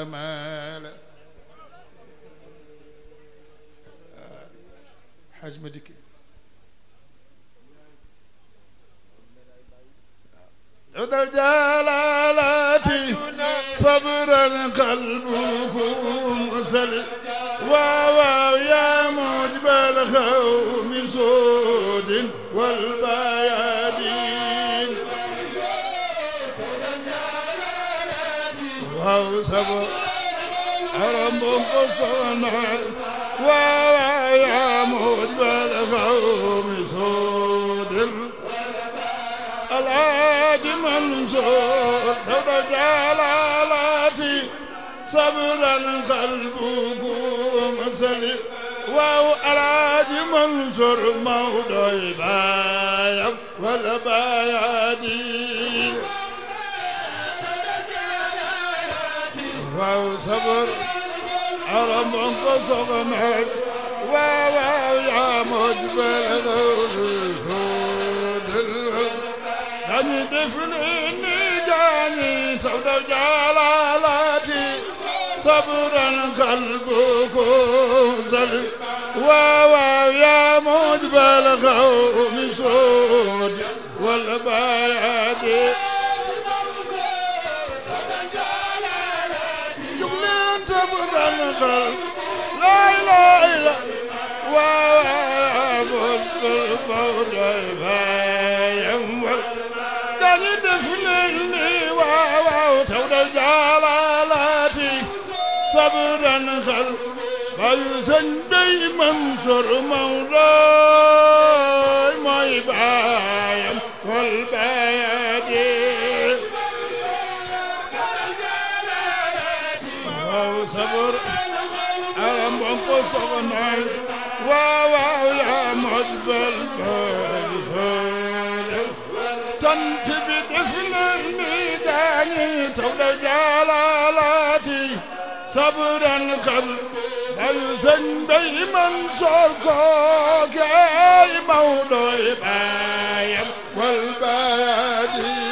الآمال حاج مديكي ذو الجلالات صبرا قلبكم سلم واو يا موجب الخوم سود والبيادين واو صبر ربكم صنع واو يا موجب الخوم سود الهادي منصور لو جلالاتي صبرا قلبكم سليم واو الهادي منصور موضوع بايا ولا بايادي واو صبر عرب قصغنا واو يا مجبل جاني دفنني جاني سود جلالاتي صبرا قلبكم سلم واو يا مجبل قوم سود والبيادي جبلين صبرا قلب لا اله الا واو مجبل قوم داني دفنني واو تود جلالاتي صبرا خل بيسن بي منصر مولاي ما يبايم والبيادي واو صبر ألم بنقو صغناي واو يا مجبل تنت بدفن الميدان تولى جلالاتي صبرا قبل بيسن بي منصور كوك اي موضوع بايم والبادي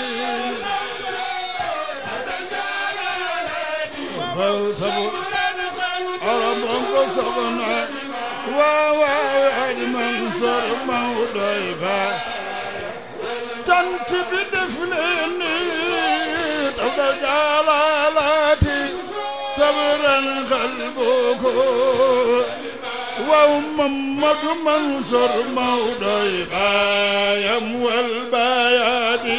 صبر أرم صبنا واو منصور موضوع بايم تنت بدفنني تولى جلالاتي صبرا قلبك ومحمد منصور موضوع بايم والبيادي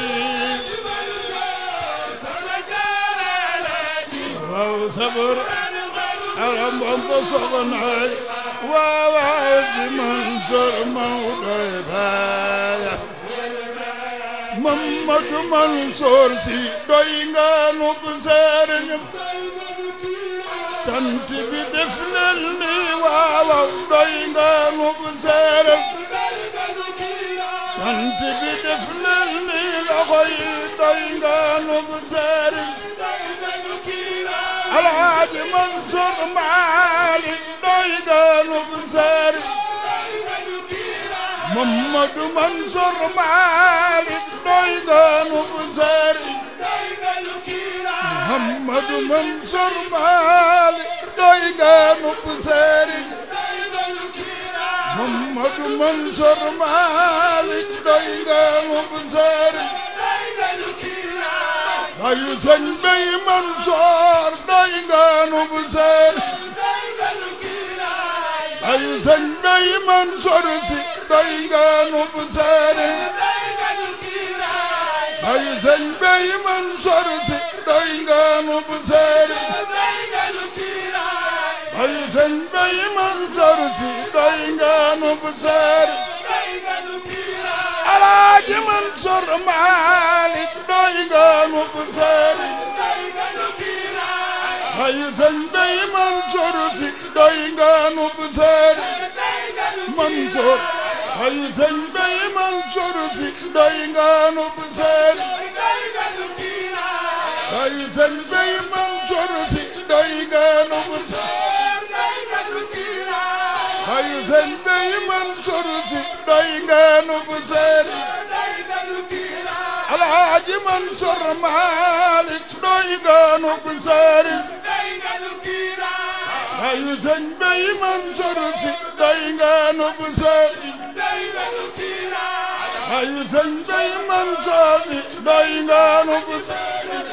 وصبر أرم أنفسنا ووعد منصور موضوع بايم Mamadu Mansour si doy nga nu bu sëriñ tant bi def leen ni waaw doy nga nu bu sëriñ tant bi def leen ni loxo yi doy nga nu bu sëriñ Alaaji Mansour Malick doy nga nu bu sëriñ Mamadu Mansour Malick doy nga nu bu sëriñ Mamadu Mansour Malick doy nga nu bu sëriñ Mamadu Mansour Malick doy nga nu bu sëriñ ayu sëñ Bay Mansour doy nga nu bu sëriñ ayu sëñ Bay Mansour si doy nga nu bu sëriñ ayu sëñ Bay Mansour si doy nga nu bu sëriñ ayu sëñ Bay Mansour si doy nga nu bu sëriñ Alaaji Mansour Malick doy nga nu bu sëriñ ayu sëñ Bay Mansour si doy nga nu bu sëriñ Mansour ayu sëñ Bay Mansour si doy nga nu bu sëriñ ayu sëñ Bay Mansour si doy nga nu bu sëriñ ayu sëñ Bay Mansour si doy nga nu bu sëriñ Alaaji Mansour Malick doy nga nu bu sëriñ ayu sëñ bay Mansour si doy nga nu bu sëriñ ayu sëñ bay Mansour si doy nga nu bu sëriñ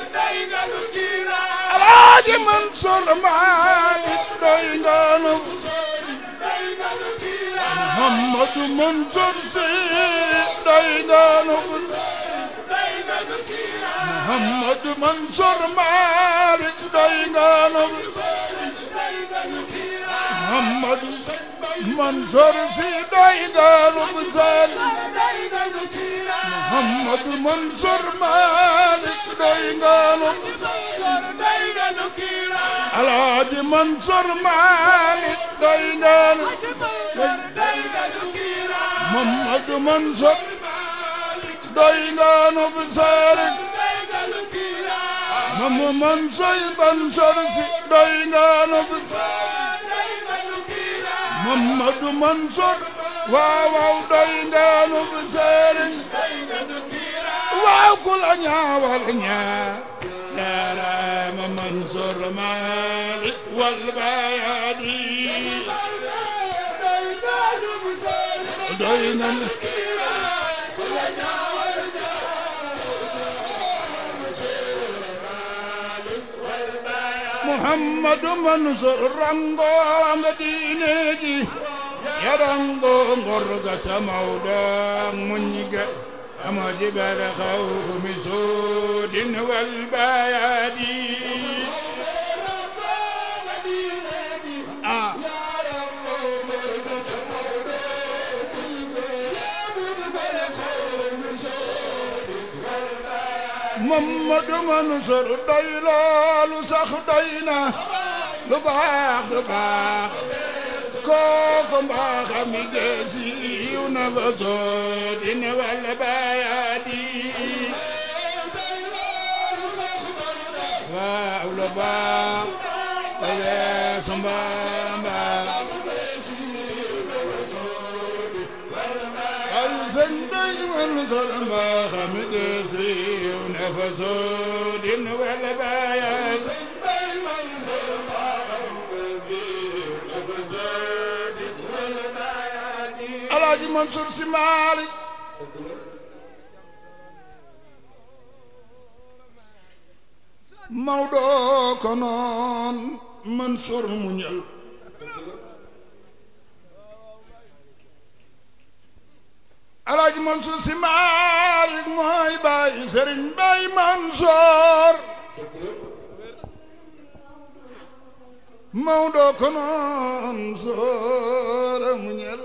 alaaji Mansour Malick doy nga nu bu sëriñ Muhammadu Mansour si doy nga nu bu sëriñ Muhammadu Mansour Malick doy nga nu bu sëriñ Muhammadu Mansour si doy nga nu bu sëriñ Muhammadu Mansour Malick doy nga nu bu Alaaji Mansour Malick doy nga nu Muhammadu Mansour doy nga nu bu sëriñ Mamu Mansour Mansour si doy nga nu bu Muhammadu Mansour waaw waaw doy nga nu bu sëriñ waaw ku la ñaawal ñaa jaaraama Mansour Malick wal bayaadi doy na nu Muhammadu Mansour rango nga diine ji ya rango ngor ga ca Mawdo muñ ga amaji bala xawmi suudin wal bayaadi ah Muhammadu Mansour doy loolu sax doy na lu baax lu baax kooku mbaaxam mi geesi yiw na fa soodin walla bayaadi waaw lu baax bayeesu mbaamba al sëñ bay Mansour mbaaxam mi geesi yiw na fa soodin walla bayaadi Alaaji Mansour Si Maalik Mawdo ko noon Mansour muñal Alaaji Mansour Si Maalik mooy baay Sëriñ Bay Mansour Mawdo ko noon soora muñal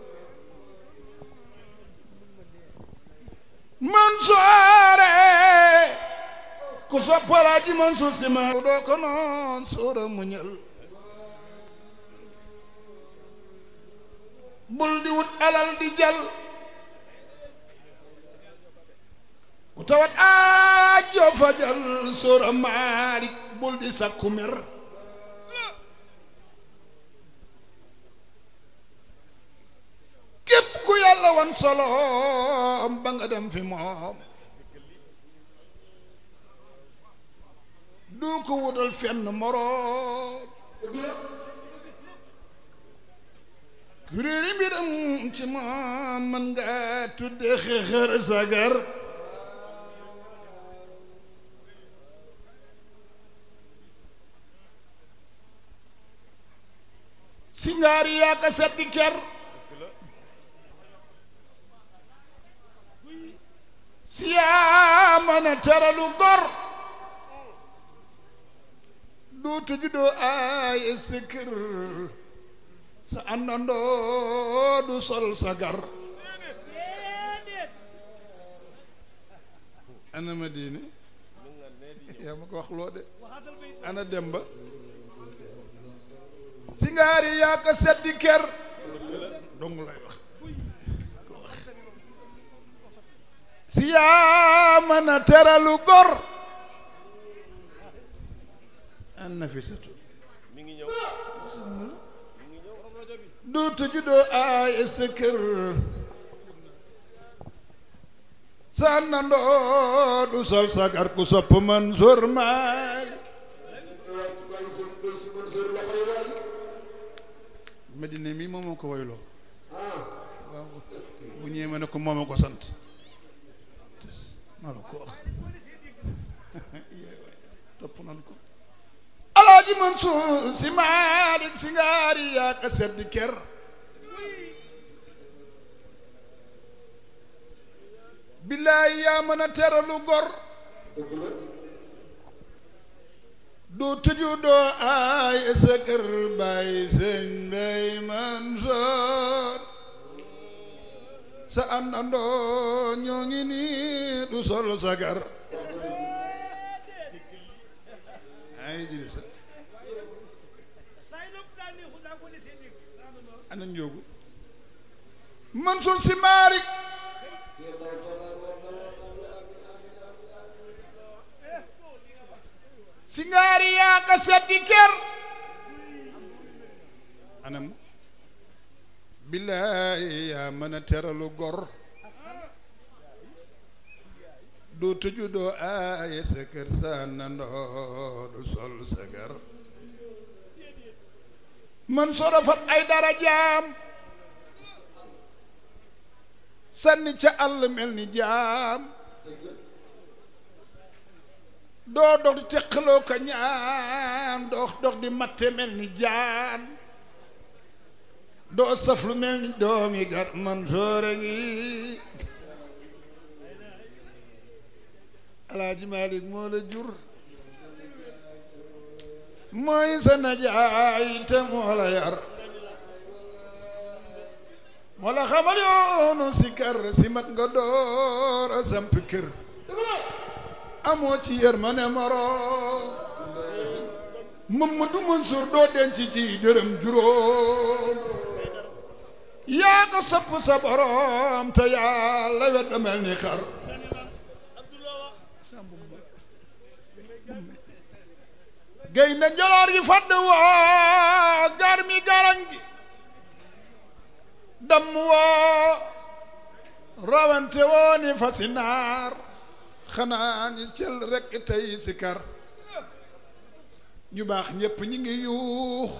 Mansoore ku sopp Alaaji Mansour Si Mawdo ko noon soora muñal bul di wut alal di jal ku tawat aajo fajal soora Maalik bul di sakku mer képp ku yàlla wan solo ba nga dem fi moom du ko wutal fenn moroom kuréeri mbiram ci moom man nga tudde xexër sagar si ngaari yaa ka setti ker siyaa mën a teralu gor duutu juddoo ay sa kër sa àndandoo du sol sa gar ana ma diine yaa ma ko wax loo de ana demba si ngaari yaa ko seddi ker dong lay wax si yaa mën a teralu gor an nafisatu mi ngi ñëw duutu juddoo ay sa kër sa nandoo du sol sagar ku sopp Mansour Maal Medina mi moom moo ko woyloo waaw bu ñëwee ma ne ko moom a ko sant maa la ko wax topp nan ko alaaji Mansuur si Maalik si ngaari yaa ka sedd ker billaay yaa mën a teralu gor doo tëju doo aay sa kër baay sëñ Mbay Mansoor sa àndandoo ñoo ngi nii du sol sagar ay jiri sa ana njóogu Mansour si Maalik si ngaari yaa ka seddi ker anam billaay yaa mën a teralu gor doo tëju doo aaye sa kër sa nandoo du sol sa kër man soo fab ay dara jaam sànni ca àll mel ni jaam doo dox di teqaloo ko ñaan dox dox di matte mel ni jaan doo saf lu mel ni doomi gar man soore ngi alaaji Malik moo la jur mooy sa najaay te moo la yar moo la xamal yoonu si kër si mat nga door a samp kër amoo ci yër ma ne moro Mamadu Mansuur doo denc ci dërëm juróom yaa ko sopp sa borom te yàlla wet ba mel ni xar gay na jaloor gi fadd woo gar mi garañ gi dam woo rawante woo ni fasi naar xanaa ñi cel rekk tey si kar ñu baax ñépp ñi ngi yuux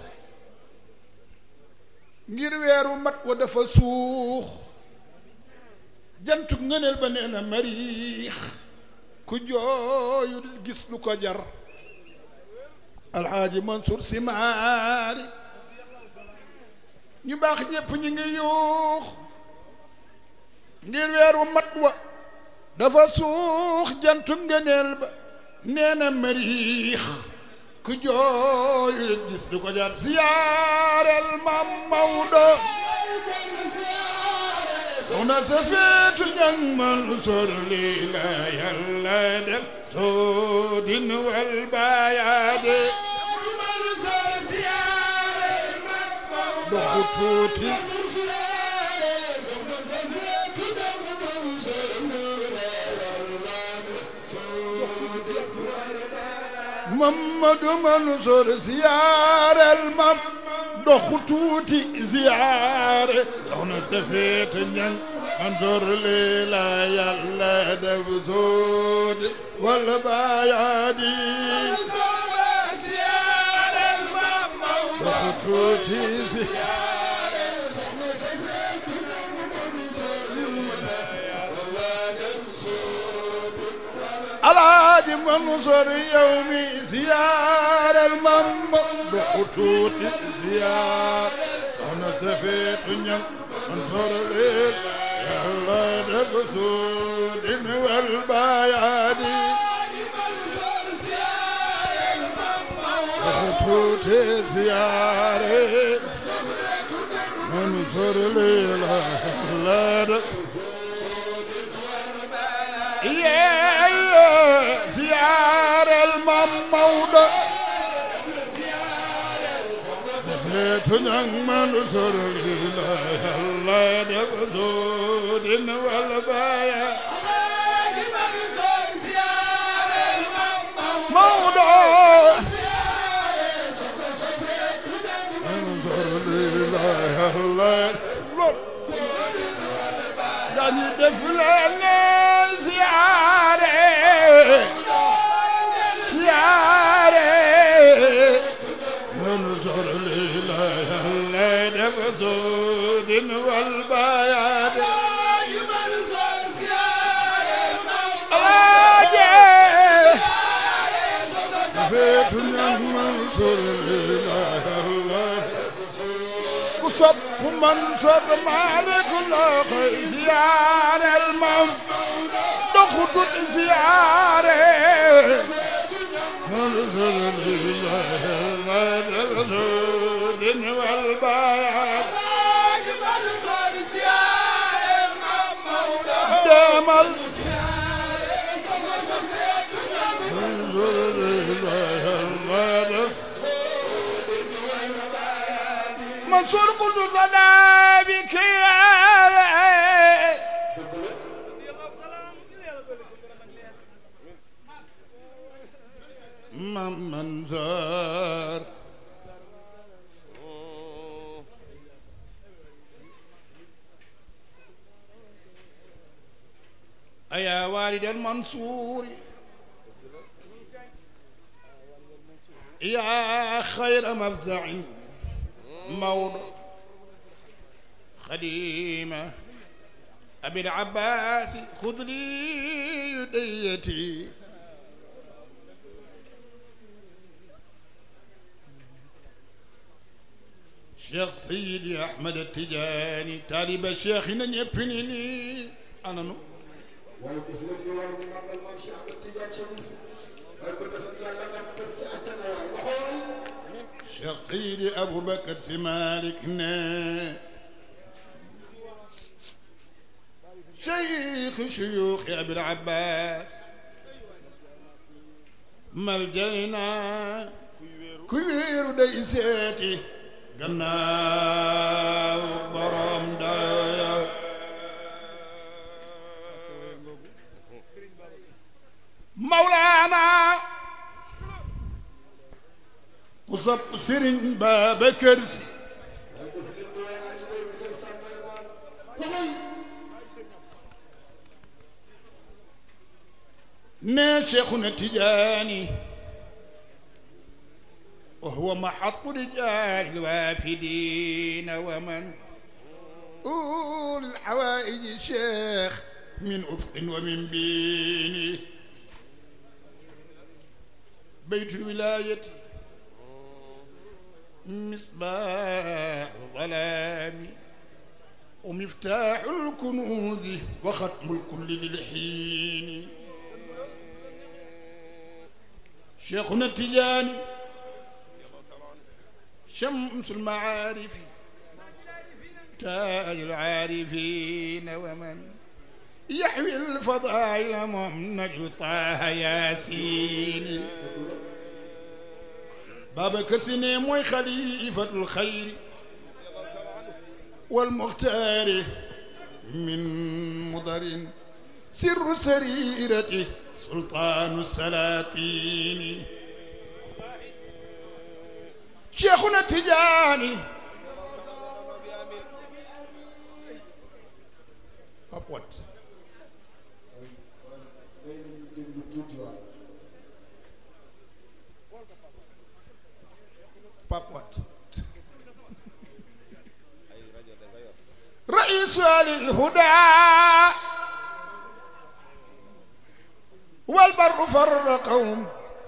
ngir weeru mat wa dafa suux jantuk ngëneel ba nee na mariix ku jooyu gis lu ko jar alxaaji Mansour si maari ñu baax ñépp ñi ngi yuux ngir weeru mat wa dafa suux jantu ngëneel ba nee na mariix ku jooyu gis du ko jar siyaareel mam Mawdo soxna sa feetu ñang Mansour lii la yàlla def soo din wal baayaade doxu tuuti Mamadu Mansour siyaareel mam doxu tuuti siyaare soxna safeet ñang Mansour lii la yàlla def soodi wala baayaadi doxu tuuti siyaare alaaji Mansour yow mi ziyaareel mam doxu tuuti ziyaar soxna safeetu ñang Mansour leen yàlla def suudin wal baayaadi doxu tuuti ziyaare Mansour leen yàlla def yee ziyaareel mam Mawdo safeetu ñang Mansour la yàlla def suudin wal baaya Mawdo Mansour la yàlla dañu def leen ziyaare ziyaare Mansour la yàlla def بسود والبياد أراجع فيت منصور الله كسب منصور مالك الله زيار الموت دخت زياره منصور الله رسول والبيان دمل منصور قلت لنا بك من زار أيا والد المنصور يا خير مفزع موضع خديمة أبي العباس خذ لي يديتي شيخ سيدي أحمد التجاني طالب الشيخ نيبني أنا نو waaye bis la ñu war ñu màggal maam Cheikh Ahmed Tidiane Chérif waaye ko defal yàlla nga def ci àttana waay waxoon شيخ سيدي أبو بكر سمالك نا شيخ شيوخ أبي العباس ملجأنا كبير ديساتي gannaaw borom daya Mawlaana ku sopp Sëriñ Babacar Si ne Cheikhuna Tijaani وهو محط رجال الوافدين ومن أول الحوائج الشيخ من أفق ومن بين بيت الولاية مصباح الظلام ومفتاح الكنوز وختم الكل للحين شيخنا التجاني شمس المعارف تاج العارفين ومن يحوي الفضائل ممنج طه ياسين بابا كرسني موي خليفة الخير والمختار من مضر سر سريرته سلطان السلاطين شيخنا التجاني أبوت déglu tuuti waay بابوت رئيس آل الهدى والبر فرقهم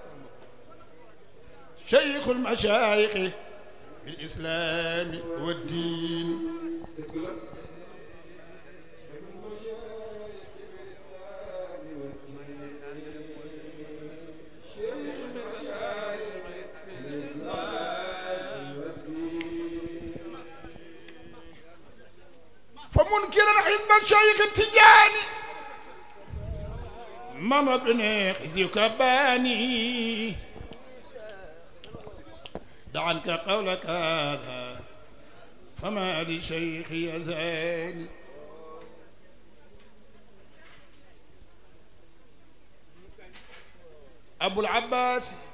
شيخ المشايخ بالإسلام والدين فمنكرا حزب الشيخ التجاني ماما بن خزيك باني دع عنك قولك هذا فما لشيخ يزاني أبو العباس